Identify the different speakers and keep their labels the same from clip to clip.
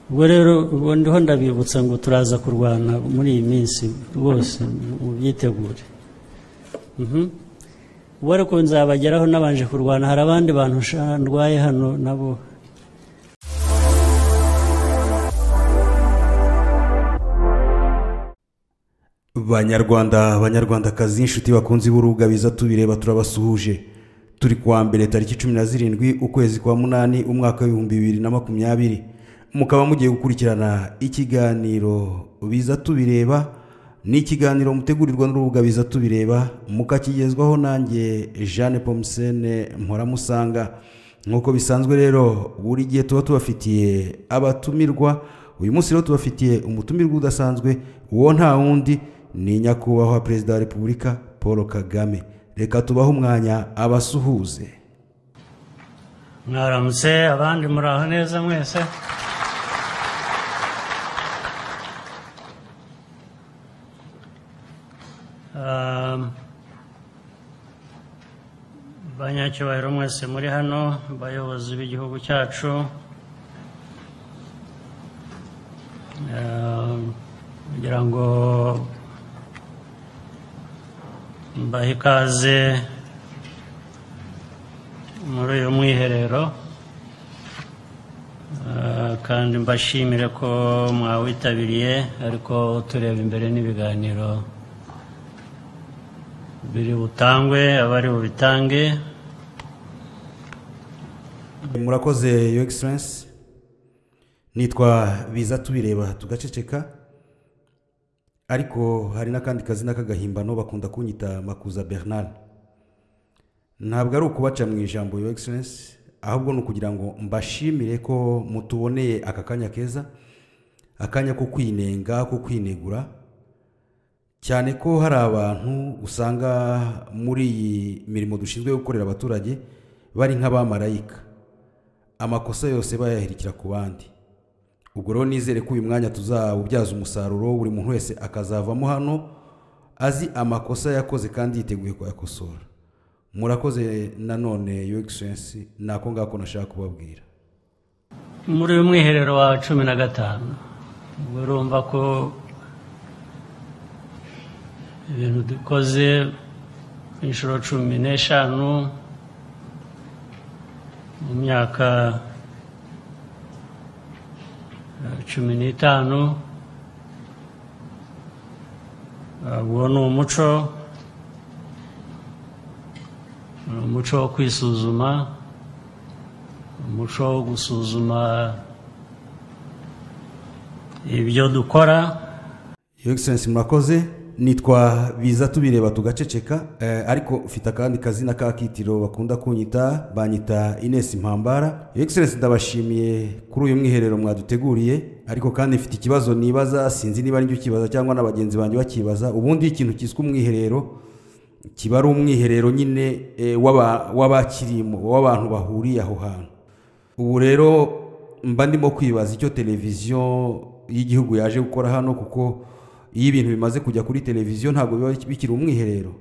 Speaker 1: ubwo rero ubu ndiho ndabibutsa ngo turaza kurwana muri iyi minsi rwose mubyitegure ubu ariko nzabageraho nabanje kurwana hari abandi bantu ndwaye hano nabo
Speaker 2: banyarwanda banyarwandakazi inshuti bakunze b'urubuga biza tubireba turabasuhuje turi kuwa mbere tariki cumi na zirindwi ukwezi kwa munani umwaka w'ibihumbi bibiri na makumyabiri mukaba mugiye gukurikirana ikiganiro biza tubireba ni ikiganiro mutegurirwa n'urubuga biza tubireba mukakigezwaho nanjye jeanne pomusene mpora nk'uko bisanzwe rero buri gihe tuba tubafitiye abatumirwa uyu munsi rero tubafitiye umutumirwa udasanzwe uwo nta wundi ni nyakubahwa perezida wa repubulika paul kagame reka tubahe umwanya abasuhuze
Speaker 1: mwaramutse abandi muraho neza mwese banyacyubahiro mwese muri hano bayobozi b'igihugu cyacu kugira ngo mbahe ikaze muri uyu mwiherero kandi mbashimire ko mwawitabiriye ariko tureba imbere n'ibiganiro biri butangwe abari bubitange
Speaker 2: murakoze yo egiserensi nitwa biza tubireba tugaceceka ariko hari n'akandi kazina k'agahimbano bakunda kunyita makuza bernard ntabwo ari ukubaca mu ijambo yo egiserensi ahubwo ni ukugira ngo mbashimire ko mutuboneye aka kanya keza akanya ko kwinenga ko kwinegura cyane ko hari abantu usanga muri iyi mirimo dushinzwe gukorera abaturage bari nk'abamarayika amakosa yose bayahirikira ku bandi ubwo rero nizere ko uyu mwanya tuzawubyaza umusaruro buri muntu wese akazavamo hano azi amakosa yakoze kandi yiteguye kuyakosora murakoze nanone yo egiserensi ni ako ngako nashaka kubabwira
Speaker 1: muri uyu mwiherero wa cumi na gatanu urumva ko ibintu dukoze inshuro cumi n'eshanu mu myaka cumi n'itanu uwo ni umuco ni umuco wo kwisuzuma umuco wo gusuzuma ibyo dukora
Speaker 2: yo egiserensi murakoze nitwa biza tubireba tugaceceka ariko ufite akandi kazina k'akitiro bakunda kunyita banyita inesi mpambara iyo egiserensi ndabashimiye kuri uyu mwiherero mwaduteguriye ariko kandi mfite ikibazo nibaza sinzi niba ari ukibaza cyangwa na bagenzi banjye bakibaza ubundi ikintu cyiswe umwiherero kiba ari umwiherero nyine w'abakirimo w'abantu bahuriye aho hantu ubu rero mba ndimo kwibaza icyo televiziyo y'igihugu yaje gukora hano kuko iyo ibintu bimaze kujya kuri televiziyo ntabwo biba bikiri umwiherero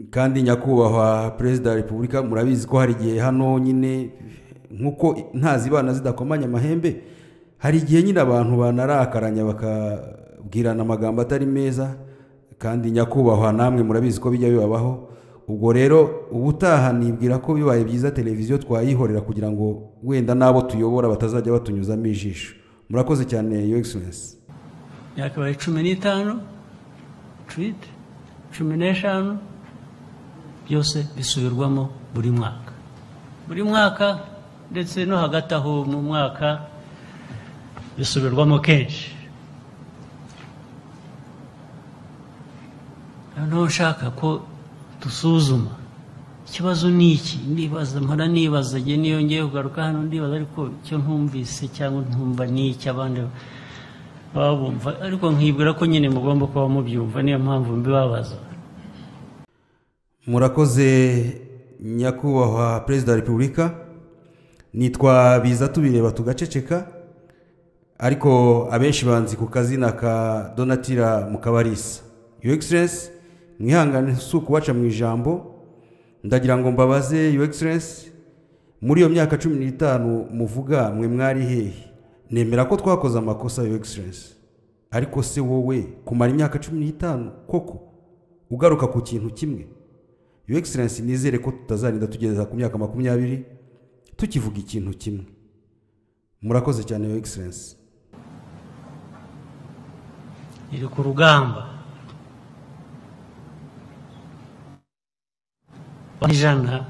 Speaker 2: kandi nyakubahwa perezida wa repubulika murabizi ko hari igihe hano nyine nk'uko nta zibana zidakomanya amahembe hari igihe nyine abantu banarakaranya bakabwirana amagambo atari meza kandi nyakubahwa namwe murabizi ko bijya bibabaho ubwo rero ubutaha nibwira ko bibaye byiza televiziyo twayihorera kugira ngo wenda n'abo tuyobora batazajya batunyuzamo ijisho murakoze cyane yo egiserensi
Speaker 1: yakabaye cumi n'itanu twite cumi n'eshanu byose bisubirwamo buri mwaka buri mwaka ndetse no hagati aho mu mwaka bisubirwamo kenshi noneho nshaka ko dusuzuma ikibazo ni iki ndibaza mpora nibaza igihe niyo ngiye kugaruka hano ndibaza ariko icyo ntumvise cyangwa ntumva ni iki abandi babumva ariko nkibwira ko nyine mugomba kuba mubyumva niyo mpamvu mbibabaza
Speaker 2: murakoze nyakubahwa perezida wa repubulika nitwa biza tubireba tugaceceka ariko abenshi banzi ku kazina ka donatira mukabarisa yo egiserensi mwihangane si ukubaca mu ijambo ndagira ngo mbabaze yo egiserensi muri iyo myaka cumi n'itanu muvuga mwe mwari hehe nemera ko twakoze amakosa yo egiserensi ariko se wowe kumara imyaka cumi n'itanu koko ugaruka ku kintu kimwe yo egiserensi nizere ko tutazarinda tugeza ku myaka makumyabiri tukivuga ikintu kimwe murakoze cyane yo egiserensi
Speaker 1: iri ku rugamba ijana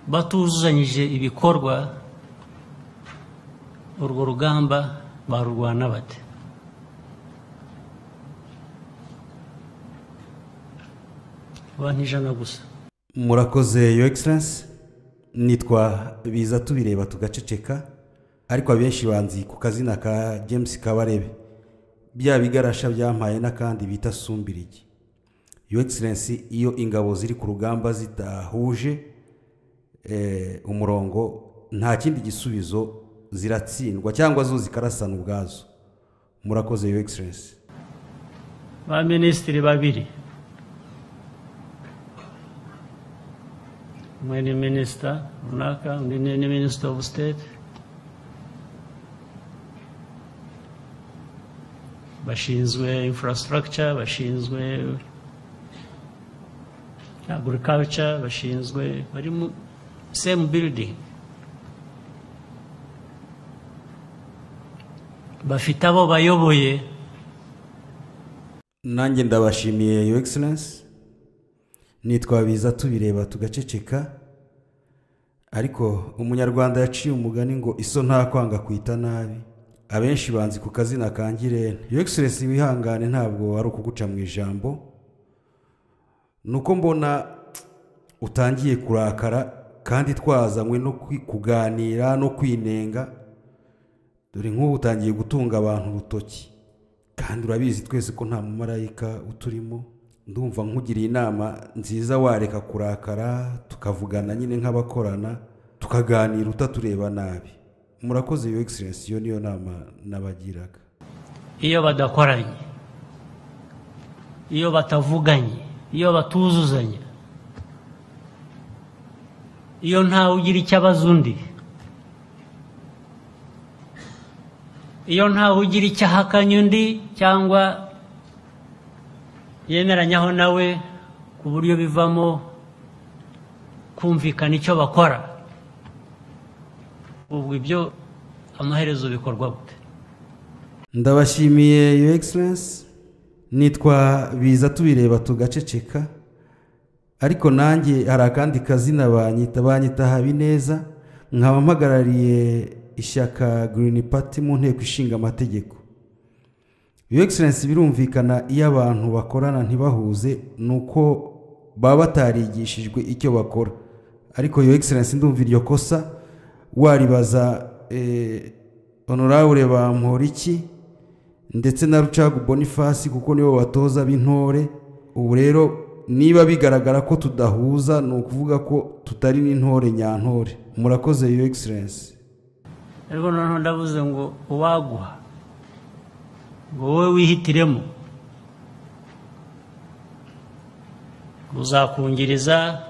Speaker 1: batuzuzanyije ibikorwa urwo rugamba barurwana bate abantu ijana gusa
Speaker 2: murakoze yo egiserensi nitwa biza tubireba tugaceceka ariko abenshi banzi ku kazina ka james kabarebe bya bigarasha byampaye n'akandi bita sumbirigi yo egiserensi iyo ingabo ziri ku rugamba zidahuje eh, umurongo nta kindi gisubizo ziratsindwa cyangwa zo zikarasana ubwazo murakoze yo egiserensi
Speaker 1: ba minisitiri babiri umwe ni minisita runaka undi ni ni minisita ofu siteti bashinzwe infurasitaragica bashinzwe agurikaca bashinzwe bari mu semu biridingi bafite abo bayoboye
Speaker 2: nanjye ndabashimiye yo egiserensi nitwabiza tubireba tugaceceka ariko umunyarwanda yaciye umugani ngo iso nta kwanga kwita nabi abenshi banzi ku kazina kangire yo egiserensi wihangane ntabwo ari ukuguca mu ijambo ni uko mbona utangiye kurakara kandi twazanywe no kuganira no kwinenga dore nk'ubu utangiye gutunga abantu urutoki kandi urabizi twese ko nta mumarayika uturimo ndumva nkugiriye inama nziza wareka kurakara tukavugana nyine nk'abakorana tukaganira utatureba nabi murakoze yo egiserensi iyo niyo nama nabagiraga
Speaker 1: iyo badakoranye iyo batavuganye iyo batuzuzanya iyo ntawe ugira icyo abaza undi iyo ntawe ugira icyo ahakanya undi cyangwa yemeranyaho nawe ku buryo bivamo kumvikana icyo bakora ubwo ibyo amaherezo bikorwa gute
Speaker 2: ndabashimiye yo egiserensi nitwa biza tubireba tugaceceka ariko nanjye hari akandi kazina banyita banyita habineza nkaba mpagarariye ishyaka girini pati mu nteko ishinga amategeko iyo egiserensi birumvikana iyo abantu bakorana ntibahuze ni uko baba batarigishijwe icyo bakora ariko iyo egiserensi ndumva iryo kosa waribaza honorabure bamporiki ndetse na rucagu bonifasi kuko nibo batoza b'intore ubu rero niba bigaragara ko tudahuza ni ukuvuga ko tutari n'intore nyantore murakoze iyo egiserensi
Speaker 1: ariko noneho ndavuze ngo uwaguha wowe wihitiremo uzakungiriza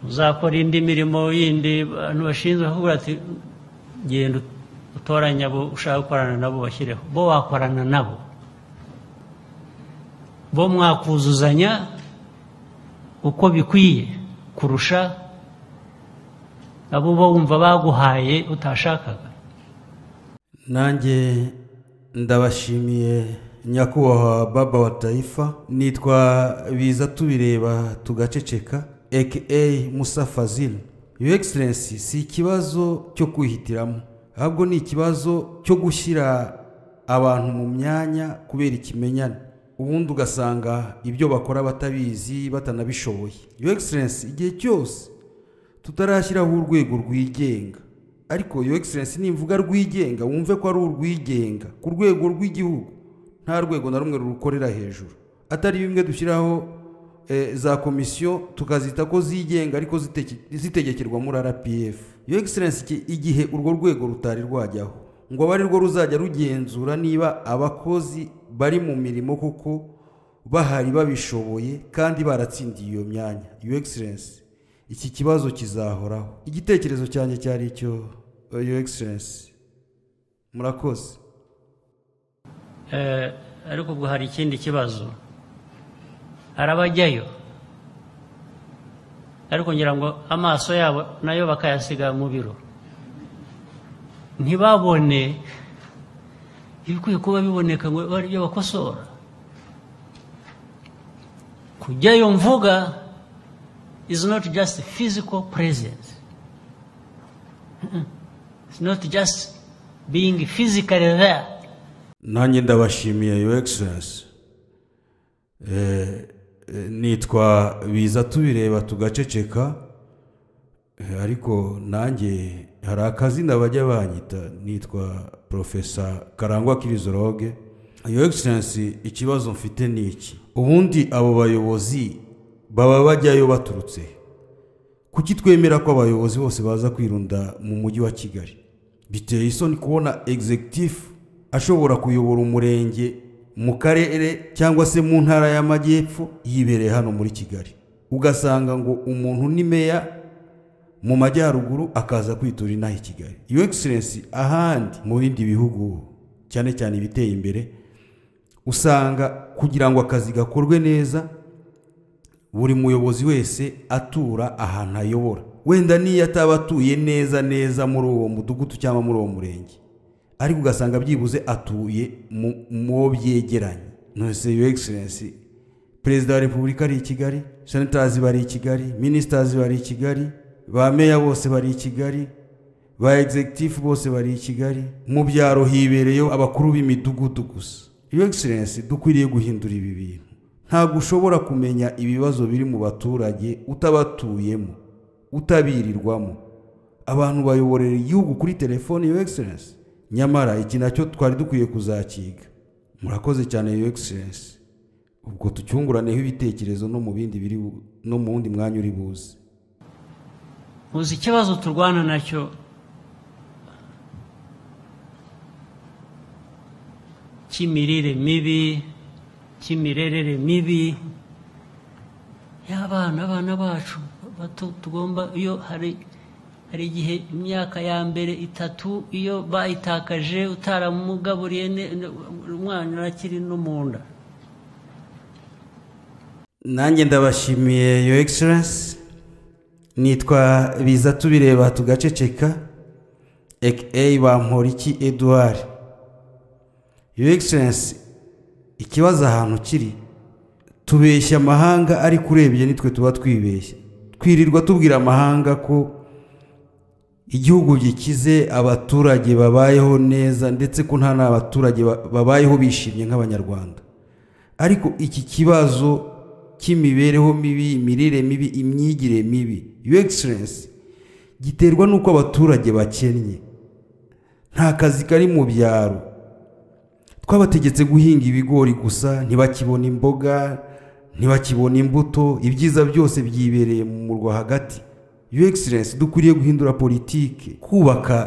Speaker 1: uzakora indi mirimo yindi abantu bashinzwe bakubwira ati genda utoranye abo ushaka gukorana nabo bashyireho bo wakorana nabo bo mwakuzuzanya uko bikwiye kurusha abo bo wumva baguhaye utashakaga
Speaker 2: nanjye ndabashimiye nyakubahwa baba wa tayifa nitwa biza tubireba tugaceceka aka musa fazil yo egiserensi si ikibazo cyo kwihitiramo ahubwo ni ikibazo cyo gushyira abantu mu myanya kubera ikimenyane ubundi ugasanga ibyo bakora batabizi batanabishoboye yo egiserensi igihe cyose tutarashyiraho urwego rwigenga ariko yo egiserensi nimvuga rwigenga wumve ko ari urwigenga ku rwego rw'igihugu nta rwego na rumwe rurukorera hejuru atari bimwe dushyiraho za komisiyo tukazita ko zigenga ariko zitegekerwa muri rpf yo egiserensi igihe urwo rwego rutari rwajyaho ngo abe arirwo ruzajya rugenzura niba abakozi bari mu mirimo kuko bahari babishoboye kandi baratsindiye iyo myanya yo egiserensi iki kibazo kizahoraho igitekerezo cyanjye cyari icyo yo egiserensi murakoze
Speaker 1: Eh, ariko ubwo hari ikindi kibazo hari abajyayo ariko ngira ngo amaso yabo nayo bakayasiga mu biro ntibabone ibikwiye kuba biboneka ngo baryo bakosora kujyayo mvuga is not just physical presence it's not just being physically there
Speaker 2: nanjye ndabashimiye yo egiserensi nitwa biza tubireba tugaceceka eh, ariko nanjye hari akazina bajya banyita nitwa porofesa karangwa kirizoroge yo egiserensi ikibazo mfite ni iki ubundi abo bayobozi baba bajyayo baturutse he? kuki twemera ko abayobozi bose baza kwirunda mu mujyi wa kigali biteye isoni kubona egizegitifu ashobora kuyobora umurenge mu karere cyangwa se mu ntara y'amajyepfo yibereye hano muri kigali ugasanga ngo umuntu ni meya mu majyaruguru akaza kwitura inaha i kigali iyo egiserensi ahandi mu bindi bihugu cyane cyane ibiteye imbere usanga kugira ngo akazi gakorwe neza buri muyobozi wese atura ahantu ayobora wenda niyo ataba atuye neza neza muri uwo mudugudu cyangwa muri uwo murenge ariko ugasanga byibuze atuye mu- mu wo byegeranye nonese yo egiserensi perezida wa repubulika ari i kigali senatazi bari i kigali minisitazi bari i kigali ba meya bose bari i kigali ba egizegitifu bose bari i kigali mu byaro hibereyeho abakuru b'imidugudu gusa iyo egiserensi dukwiriye guhindura ibi bintu ntabwo ushobora kumenya ibibazo biri mu baturage utabatuyemo utabirirwamo abantu bayoborera igihugu kuri telefoni yo egiserensi nyamara iki nacyo twari dukwiye kuzakiga murakoze cyane yo egiserensi ubwo tucyunguraneho ibitekerezo no mu bindi biri bu- no mu wundi mwanya uri buze
Speaker 1: uzi ikibazo turwana nacyo cy'imirire mibi cy'imirerere mibi y'abana abana bacu bato tugomba iyo hari hari igihe imyaka ya mbere itatu iyo bayitakaje utaramugaburiye ne- ne- umwana arakiri no mu nda
Speaker 2: nanjye ndabashimiye yo egiserensi nitwa biza tubireba tugaceceka aka bamporiki eduard yo egiserensi ikibazo ahantu kiri tubeshya amahanga ariko urebye nitwe tuba twibeshya twirirwa tubwira amahanga ko igihugu gikize abaturage babayeho neza ndetse ko nta n'abaturage ba- babayeho bishimye nk'abanyarwanda ariko iki kibazo cy'imibereho mibi imirire mibi imyigire mibi yo egiserensi giterwa n'uko abaturage bakennye nta kazi kari mu byaro twabategetse guhinga ibigori gusa ntibakibona imboga ntibakibona imbuto ibyiza byose byibereye mu murwa hagati yo egiserensi dukwiriye guhindura politiki kubaka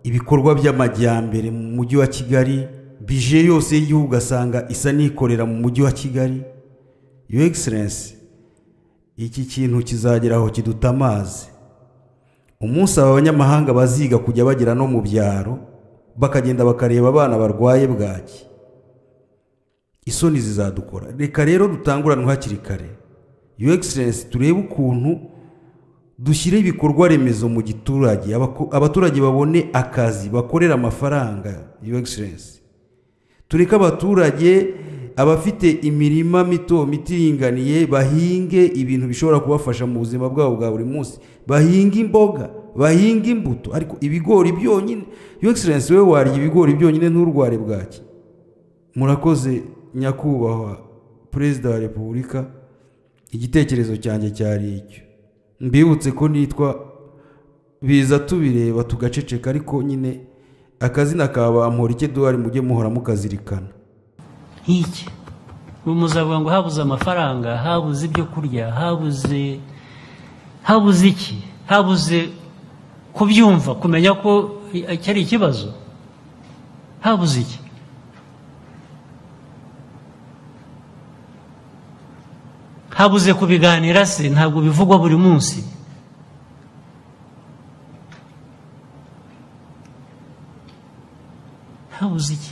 Speaker 2: ibikorwa by'amajyambere mu mujyi wa kigali bije yose y'igihugu ugasanga isa n'ikorera mu mujyi wa kigali yo egiserensi iki kintu kizageraho kiduta amazi umunsi aba banyamahanga baziga kujya bagera no mu byaro bakagenda bakareba abana barwaye bwaki isoni zizadukora reka rero dutanguranwe hakiri kare yo egiserensi turebe ukuntu dushyire ibikorwa remezo mu giturage abako- abaturage babone akazi bakorera amafaranga your excellence tureke abaturage abafite imirima mito mito iringaniye bahinge ibintu bishobora kubafasha mu buzima bwabo bwa buri munsi bahinge imboga bahinge imbuto ariko ibigori byonyine your excellence wowe warya ibigori byonyine nturware bwaki murakoze nyakubahwa perezida wa repubulika igitekerezo cyanjye cyari icyo mbibutse ko nitwa biza tubireba tugaceceka ariko nyine akazina ka bamporike duhari mujye muhora mukazirikana
Speaker 1: nk'iki ubu muzavuga ngo habuze amafaranga habuze ibyo kurya habuze habuze iki habuze kubyumva kumenya ko i- cyari ikibazo habuze iki habuze kubiganira se ntabwo bivugwa buri munsi habuze iki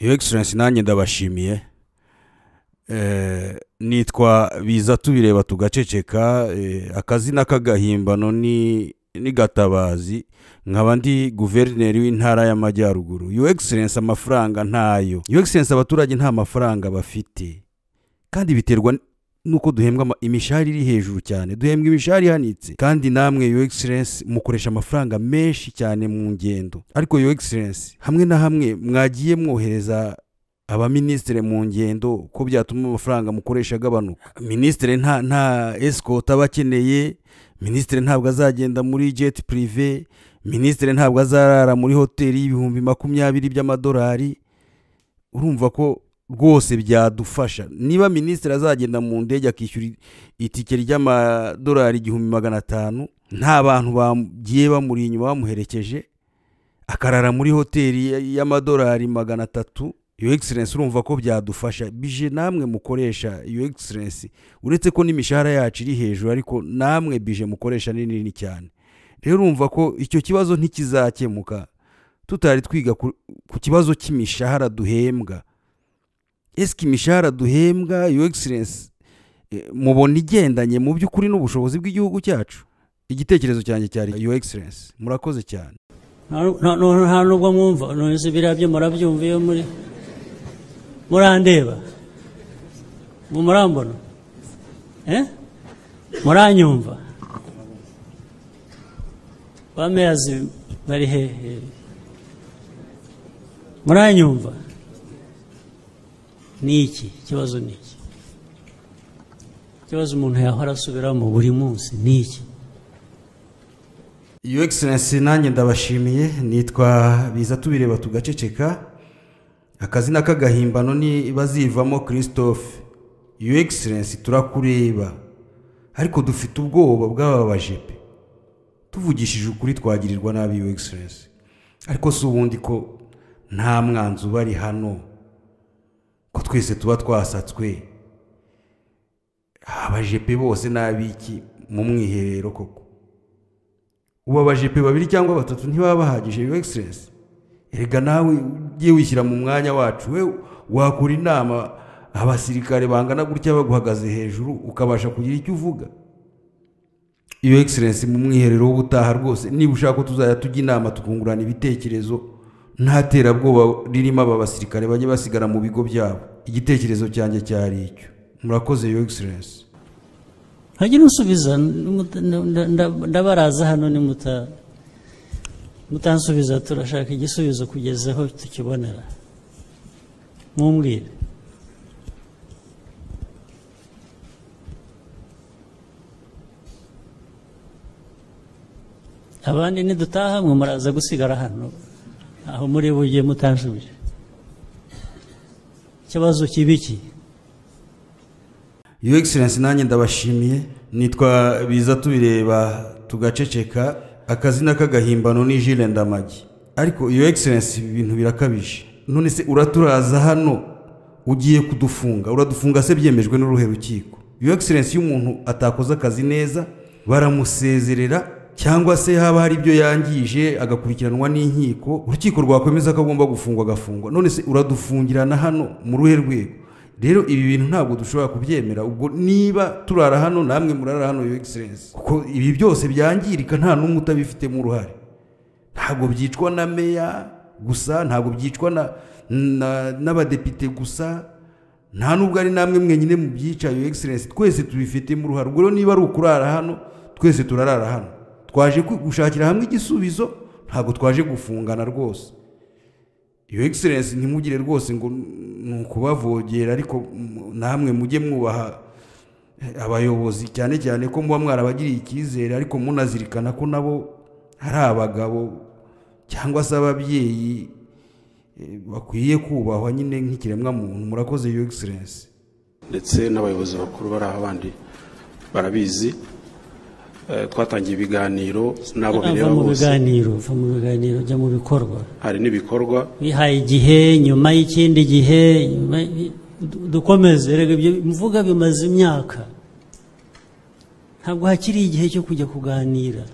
Speaker 2: yo egiserensi nanjye ndabashimiye Eh, nitwa biza tubireba tugaceceka eh, akazina k'agahimbano ni ni gatabazi nkaba ndi guverineri w'intara y'amajyaruguru yo egiserensi amafaranga ntayo yo egiserensi abaturage nta mafaranga bafite kandi biterwa n- nuko duhembwa ama- imishahara iri hejuru cyane duhembwa imishahara ihanitse kandi namwe yo egiserensi mukoresha amafaranga menshi cyane mu ngendo ariko yo egiserensi hamwe na hamwe mwagiye mwohereza abaminisitiri mu ngendo ko byatuma amafaranga mukoresha agabanuka minisitiri nta nta esikoti aba akeneye minisitiri ntabwo azagenda muri jeti purive minisitiri ntabwo azarara muri hoteli y'ibihumbi makumyabiri by'amadolari urumva ko rwose byadufasha niba minisitiri azagenda mu ndege akishyura itike ry'amadolari igihumbi magana atanu nta bantu bagiye bamuri inyuma bamuherekeje akarara muri hoteli y- y'amadolari magana atatu iyo egiserensi urumva ko byadufasha bije namwe mukoresha iyo egiserensi uretse ko n'imishahara yacu iri hejuru ariko namwe bije mukoresha ni nini cyane rero urumva ko icyo kibazo ntikizakemuka tutari twiga ku, ku kibazo cy'imishahara duhembwa esike imishahara duhembwa iyo egiserensi eh, mubona igendanye mu by'ukuri n'ubushobozi bw'igihugu cyacu igitekerezo cyanjye cyari iyo egiserensi murakoze cyane
Speaker 1: Nta- nta- nta- nta nubwo mwumva nonese biriya byo murabyumva iyo muri murandeba mu murambona Eh? muranyumva ba meyazi bari hehe muranyumva ni iki ikibazo ni iki ikibazo umuntu yahora asubiramo buri munsi ni iki
Speaker 2: Your Excellency nanjye ndabashimiye nitwa biza tubireba tugaceceka akazina k'agahimbano ni bazivamo christophe Your Excellency turakureba ariko dufite ubwoba bw'aba bajepe tuvugishije ukuri twagirirwa nabi Your Excellency ariko si ubundi ko nta mwanzi ubari hano ko twese tuba twasatswe abajepe bose n'abiki mu mwiherero koko ubu abajepe babiri cyangwa batatu ntibaba bahagije yo egiserensi erega nawe ugiye wishyira mu mwanya wacu we wakura inama abasirikare bangana gutya baguhagaze hejuru ukabasha kugira icyo uvuga iyo egiserensi mu mwiherero w'ubutaha rwose niba ushaka ko tuzajya tujya inama tukungurana ibitekerezo nta terabwoba ririmo aba basirikare bajya basigara mu bigo byabo igitekerezo cyanjye cyari icyo murakoze yo egiserensi
Speaker 1: hajya unsubiza nda- nda- nda- ndabaraza hano nimuta mutansubiza turashaka igisubizo kugeza aho tukibonera mumbwire abandi nidutaha mwe muraza gusigara hano aho muri bujye mutansubije ikibazo kibi ki
Speaker 2: Your Excellency nanjye ndabashimiye nitwa biza tubireba tugaceceka akazina k'agahimbano ni Jules Ndamagi ariko Your Excellency ibi bintu birakabije none se uraturaza hano ugiye kudufunga uradufunga se byemejwe n'uruhe rukiko Your Excellency iyo umuntu atakoze akazi neza baramusezerera cyangwa se haba hari ibyo yangije agakurikiranwa n'inkiko urukiko rwakwemeza ko agomba gufungwa agafungwa none se uradufungirana hano mu ruhe rwego rero ibi bintu ntabwo dushobora kubyemera ubwo niba turara hano namwe murara hano yo egiserensi kuko ibi byose byangirika nta n'umwe utabifitemo uruhare ntabwo byicwa na meya gusa ntabwo byicwa na na- n'abadepite gusa nta n'ubwo ari namwe mwenyine mu byica yo egiserensi twese tubifitemo uruhare ubwo rero niba ari ukurara hano twese turarara hano twaje ku- gushakira hamwe igisubizo ntabwo twaje gufungana rwose iyo egiserensi ntimugire rwose ngo ni ukubavogera ariko m- namwe mujye mwubaha eh, abayobozi cyane cyane ko muba mwarabagiriye icyizere ariko munazirikana ko nabo ari abagabo cyangwa se ababyeyi eh, bakwiye kubahwa nyine nk'ikiremwamuntu murakoze iyo egiserensi
Speaker 3: ndetse n'abayobozi bakuru bari aho abandi barabizi Eh, twatangiye ibiganiro n'abo bireba
Speaker 1: ava mu
Speaker 3: bose
Speaker 1: biganiro va mu biganiro jya mu bikorwa
Speaker 3: hari n'ibikorwa
Speaker 1: wihaye igihe nyuma y'ikindi gihe nyuma y- dukomeze rega ibyo mvuga bimaze imyaka ntabwo hakiri igihe cyo kujya kuganira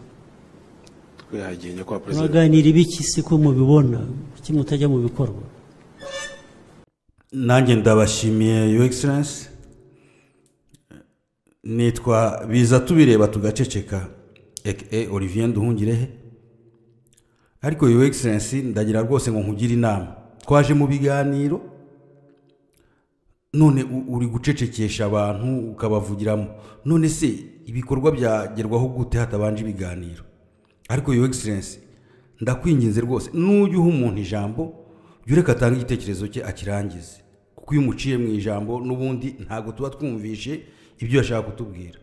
Speaker 3: kwihagiye nyakubahwa perezida
Speaker 1: muraganira ibiki se ko mubibona kuki mutajya mu bikorwa
Speaker 2: nanjye ndabashimiye yo egiserensi nitwa biza tubireba tugaceceka eke olivier nduhungirehe ariko yo egiserensi ndagira rwose ngo nkugire inama twaje mu biganiro none u- uri gucecekesha abantu ukabavugiramo none se ibikorwa byagerwaho gute hatabanje ibiganiro ariko yo egiserensi ndakwinginze rwose nujya uha umuntu ijambo jya ureka atange igitekerezo cye akirangize kuko iyo umuciye mu ijambo n'ubundi ntabwo tuba twumvishe ibyo yashaka kutubwira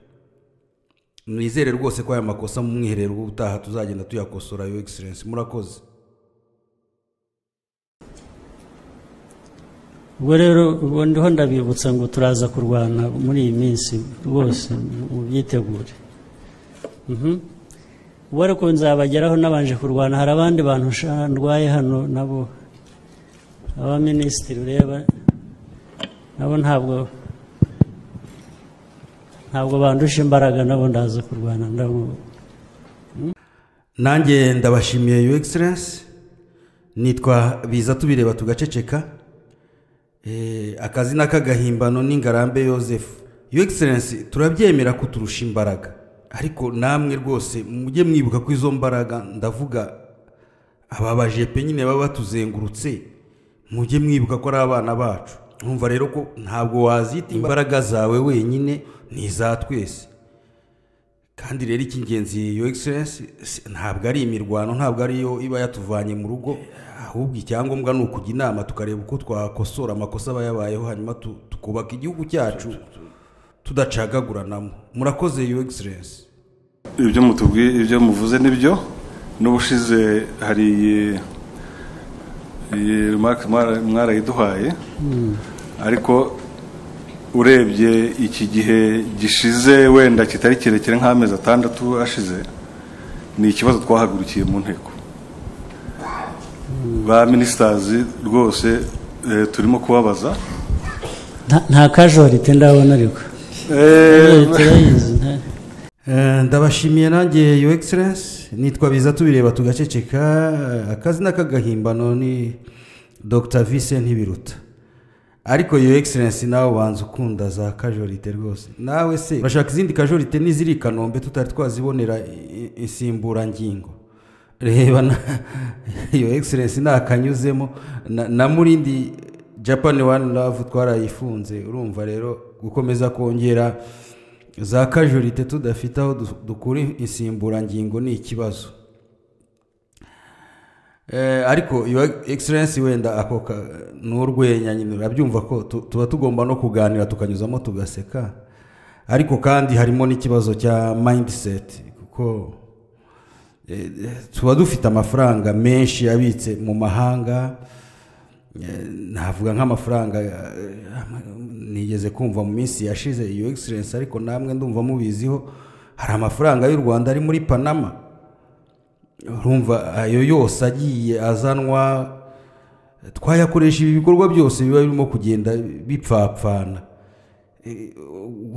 Speaker 2: nizere rwose ko aya makosa mu mwiherero ubutaha tuzagenda tuyakosora yo egiserensi murakoze
Speaker 1: ubwo rero ubwo ndiho ndabibutsa ngo turaza kurwana muri iyi minsi rwose mubyitegure Mhm. ubwo ariko nzabageraho nabanje kurwana hari abandi bantu sha- ndwaye hano nabo abaminisitiri ureba nabo ntabwo ntabwo bandusha imbaraga nabo ndaza kurwana ndabo
Speaker 2: nanjye ndabashimiye yo egiserensi nitwa biza tubireba tugaceceka Eh, akazina k'agahimbano ni ngarambe yosefu yo egiserensi turabyemera ko turusha imbaraga ariko namwe rwose mujye mwibuka ko izo mbaraga ndavuga ababaje pe nyine baba batuzengurutse mujye mwibuka ko ari abana bacu nkumva rero ko ntabwo wazita imbaraga zawe wenyine ni iza twese kandi rero icy'ingenzi yo egiserensi ntabwo ari imirwano ntabwo ariyo iba yatuvanye mu rugo ahubwo icyangombwa ni ukujya inama tukareba uko twakosora amakosa aba yabayeho hanyuma tu- tukubaka igihugu cyacu tudacagaguranamo murakoze yo egiserensi
Speaker 4: ibyo mutubwiye ibyo muvuze nibyo n'ubushize hari iyi iyi remarike mwara- mwarayiduhaye ariko urebye iki gihe gishize wenda kitari kirekire nk'amezi atandatu ashize ni ikibazo twahagurukiye mu nteko ba minisitazi rwose eh, turimo kubabaza
Speaker 1: nta nta kajorite ndabona ariko
Speaker 4: Eh,
Speaker 1: turayizi nta-
Speaker 2: Eh, ndabashimiye nanjye yo egiserensi nitwa biza tubireba tugaceceka akazina k'agahimbano ni dr vise ntibiruta ariko yo egiserensi nawe ubanza ukunda za kajorite rwose nawe se urashaka izindi kajorite n'iziri i kanombe tutari twazibonera i- i- insimburangingo reba na yo egiserensi nakanyuzemo na, na murindi japan wani love twarayifunze urumva rero gukomeza kongera za kajurite tudafite aho du- dukura insimburangingo ni ikibazo Eh, ariko your excellence wenda ako ka- ni urwenya nyine urabyumva ko tu- tuba tugomba no kuganira tukanyuzamo tugaseka ariko kandi harimo n'ikibazo cya mindset kuko eh, eh, tuba dufite amafaranga menshi abitse mu mahanga Eh, navuga nk'amafaranga eh, nigeze kumva mu minsi yashize iyo egiserensi ariko namwe ndumva mubiziho hari amafaranga y'u rwanda ari muri panama urumva ayo yose agiye azanwa twayakoresha ibi bikorwa byose biba birimo kugenda bipfapfana Eh,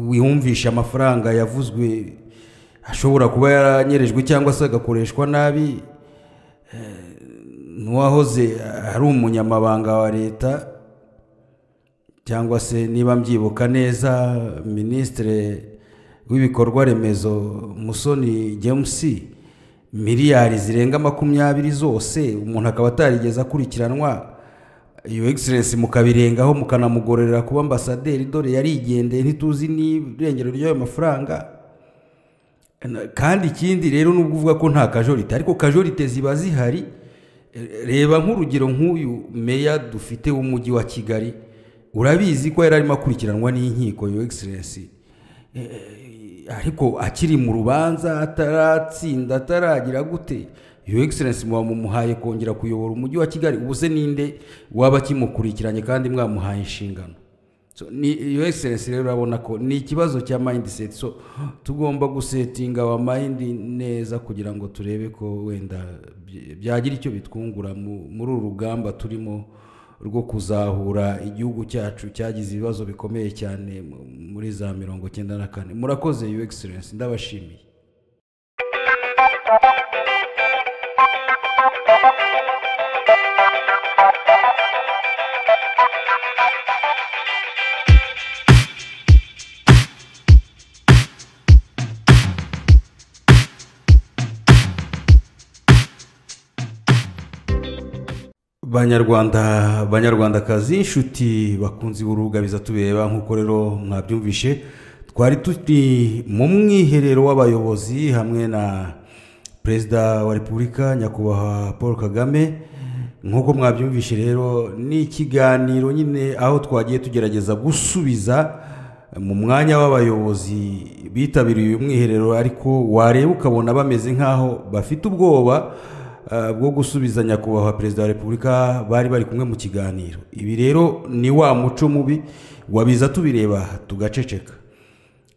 Speaker 2: wiyumvisha amafaranga yavuzwe ashobora kuba yaranyerejwe cyangwa se agakoreshwa nabi n'uwahoze ari umunyamabanga wa leta cyangwa se niba mbyibuka neza minisitiri w'ibikorwa remezo musoni james miliyari zirenga makumyabiri zose umuntu akaba atarigeze akurikiranwa iyo egiserensi mukabirengaho mukanamugororera kuba ambasaderi dore yarigendeye ntituzi n'irengero ry'ayo mafaranga Na- kandi ikindi rero nubwo uvuga ko nta kajorite ariko kajorite ziba zihari Eh, reba nk'urugero nk'uyu meya dufite w'umujyi wa kigali urabizi ko yari arimo akurikiranwa n'inkiko yo egiserensi ariko akiri mu rubanza ataratsinda ataragira gute yo egiserensi muba mumuhaye kongera kuyobora umujyi wa kigali ubu se ninde waba akimukurikiranye kandi mwamuhaye inshingano So, ni yo egiserensi rero urabona ko ni ikibazo cya mindset so tugomba gusetinga wa mind neza kugira ngo turebe ko wenda by- byagira icyo bitwungura mu- muri uru rugamba turimo rwo kuzahura igihugu cyacu cyagize ibibazo bikomeye cyane mu- muri za mirongo cyenda na kane murakoze yo egiserensi ndabashimiye banyarwanda banyarwandakazi inshuti bakunze urubuga bizatureba nk'uko rero mwabyumvishe twari turi mu mwiherero w'abayobozi hamwe na perezida wa repubulika nyakubahwa paul kagame nk'uko mwabyumvishe rero ni ikiganiro nyine aho twagiye tugerageza gusubiza mu mwanya w'abayobozi bitabiriye uyu mwiherero ariko wareba ukabona bameze nk'aho bafite ubwoba eh, bwo gusubiza nyakubahwa perezida wa repubulika bari bari kumwe mu kiganiro ibi rero ni wa muco mubi wabiza tubireba tugaceceka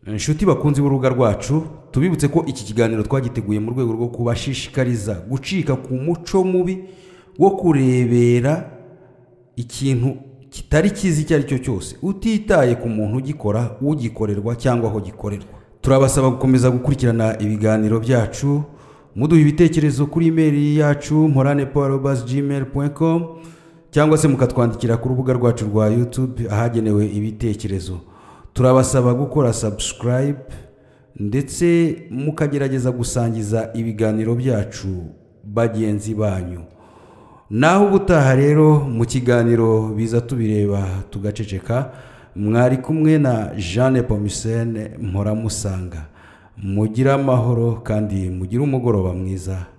Speaker 2: inshuti bakunze urubuga rwacu tubibutse ko iki kiganiro twagiteguye mu rwego rwo kubashishikariza gucika ku muco mubi wo kurebera ikintu kitari cyiza icyo ari cyo cyose utitaye ku muntu ugikora ugikorerwa cyangwa aho gikorerwa turabasaba gukomeza gukurikirana ibiganiro byacu muduha ibitekerezo kuri imeri yacu morane paul gmail cyangwa se mukatwandikira ku rubuga rwacu rwa youtube ahagenewe ibitekerezo turabasaba gukora subscribe ndetse mukagerageza gusangiza ibiganiro byacu bagenzi banyu naho ubutaha rero mu kiganiro biza tubireba tugaceceka mwari kumwe na jeanne pomisene mpora musanga mugire amahoro kandi mugire umugoroba mwiza